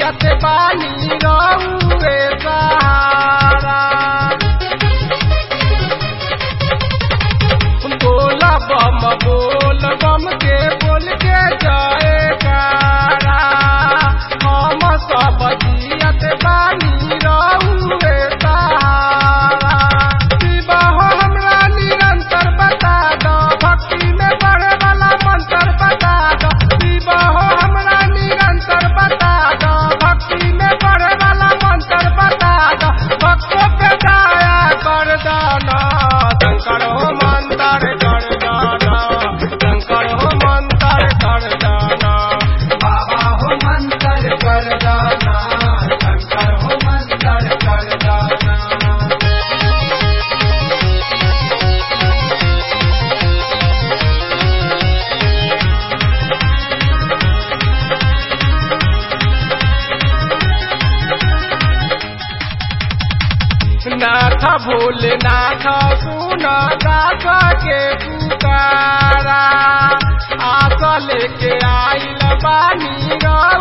जियत बानी रहुए सहारा बोल बम बोल बम के बोल के जाए कारा हम सब जियत बानी रहुए सहारा शिवा हो हमरा निरंतर बता दो भक्ति में बढ़े वाला मंत्र बता दो शिवा हो हमरा निरंतर बता दो भक्ति में बढ़े वाला मंत्र बता दो भक्तों पे दया कर दाना शंकर हो मंत्र कर दाना शंकर हो मंत्र कर दाना बाबा हो मंत्र कर दाना शंकर हो मंत्र कर दाना नाथ भोलेनाथ सुन दास के पुकारा आस लेके आइल बानी रा